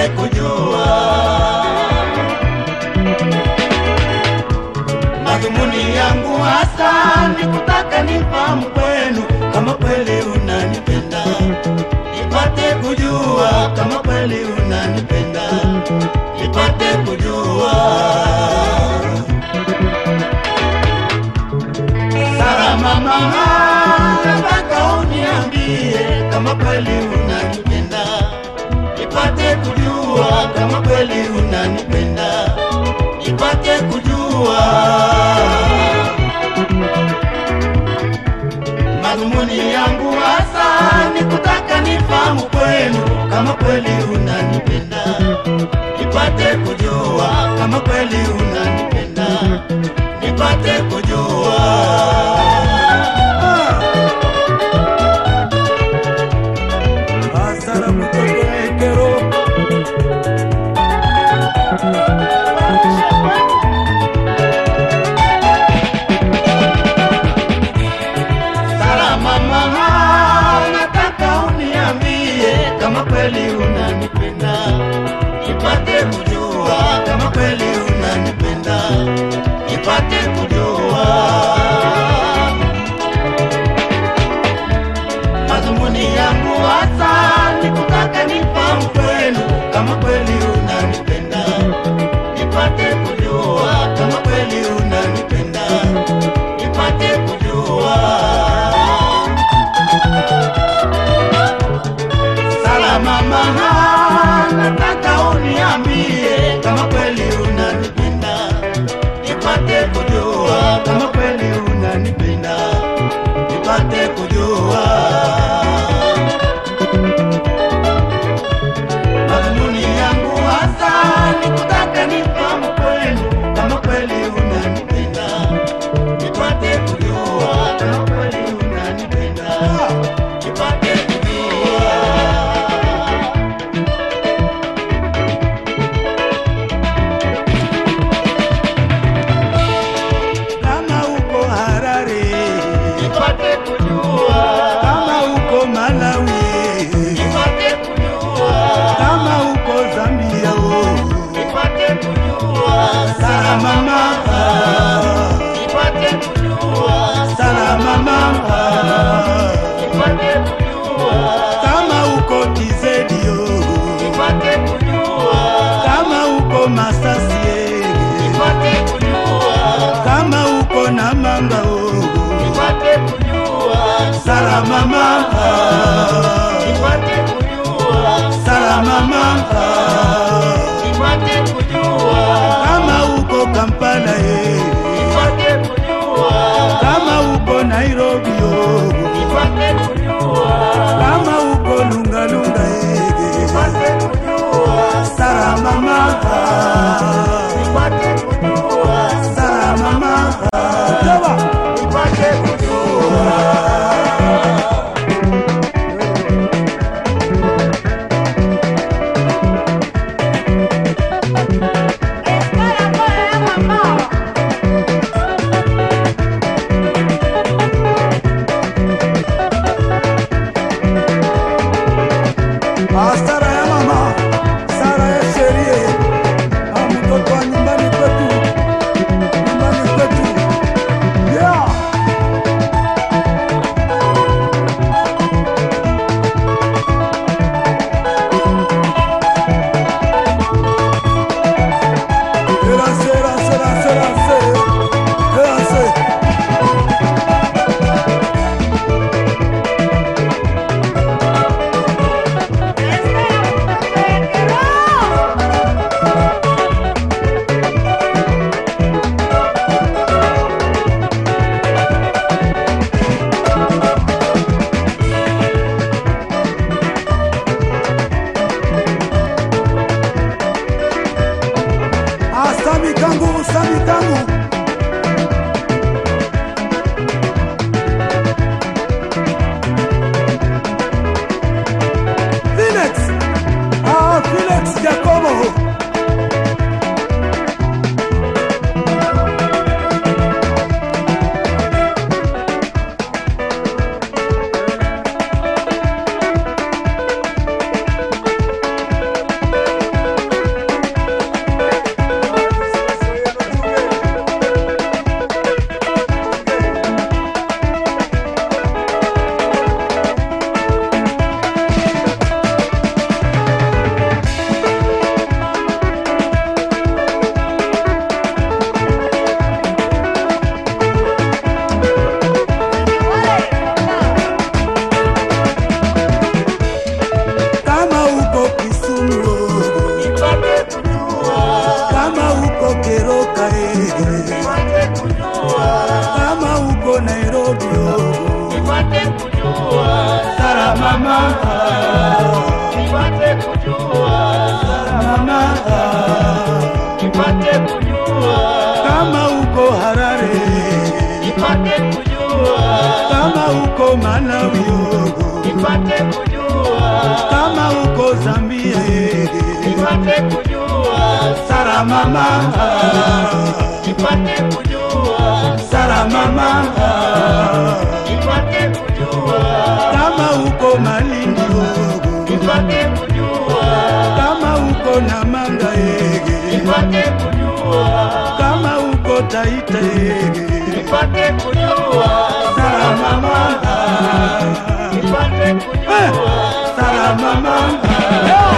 kujua madhumuni yangu hasa ni kutaka nifahamu kwenu kama kweli unanipenda, nipate kujua kama kweli unanipenda, nipate kujua Sara mama, nataka uniambie kama kweli unanipenda, nipate kujua kama kweli unanipenda, nipate kujua madhumuni yangu hasa ni kutaka nifahamu kwenu kama kweli unanipenda, nipate kujua kama kweli unanipenda, nipate kujua Asara mtoto Ekero Sara mama, nataka uniambie kama kweli unanipenda, nipate kujua kama kweli unanipenda, nipate kujua madhumuni yangu hasa ni kutaka nifahamu kwenu kama kweli unanipenda, nipate kujua kama kweli unanipenda, nipate kujua Sala mama, nataka uniambie kama kweli unanipenda, nipate kujua kama kweli unanipenda, nipate kujua madhumuni yangu hasa ni kutaka nifahamu kwenu kama kweli unanipenda, nipate kujua kama kweli unanipenda, nipate kujua kama uko Harare, nipate kujua, kama uko Malawi, nipate kujua, kama uko Zambia, oh. nipate kujua, Sara mama, nipate kujua, Sara mama, nipate kujua, kama uko TZ, oh. nipate kujua, kama uko Masasi, nipate kujua, kama uko Namanga, oh. nipate kujua, Sara mama, nipate kujua, Sara mama, nipate kujua, kama uko Kampala, eh. nipate kujua, kama uko Nairobi, oh. nipate kujua, kama uko Lungalunga, eh. nipate kujua, Sara mama, nipate kujua, Sara mama, Jova. nipate kujua. Ah, Sara ya mama, Sara ya sherie, ah, mtoto wa nyumbani kwetu, nyumbani kwetu. Yeah. Erase, erase, erase, erase, erase. uko Malawi oh. nipate kujua, kama uko Zambia eh. nipate kujua, Sara mama nipate kujua, Sara mama nipate kujua, kama uko Malindi oh. nipate kujua, kama uko Namanga eh. nipate kujua, kama uko Taita eh. nipate kujua, Sara mama nipate kujua. Sara mama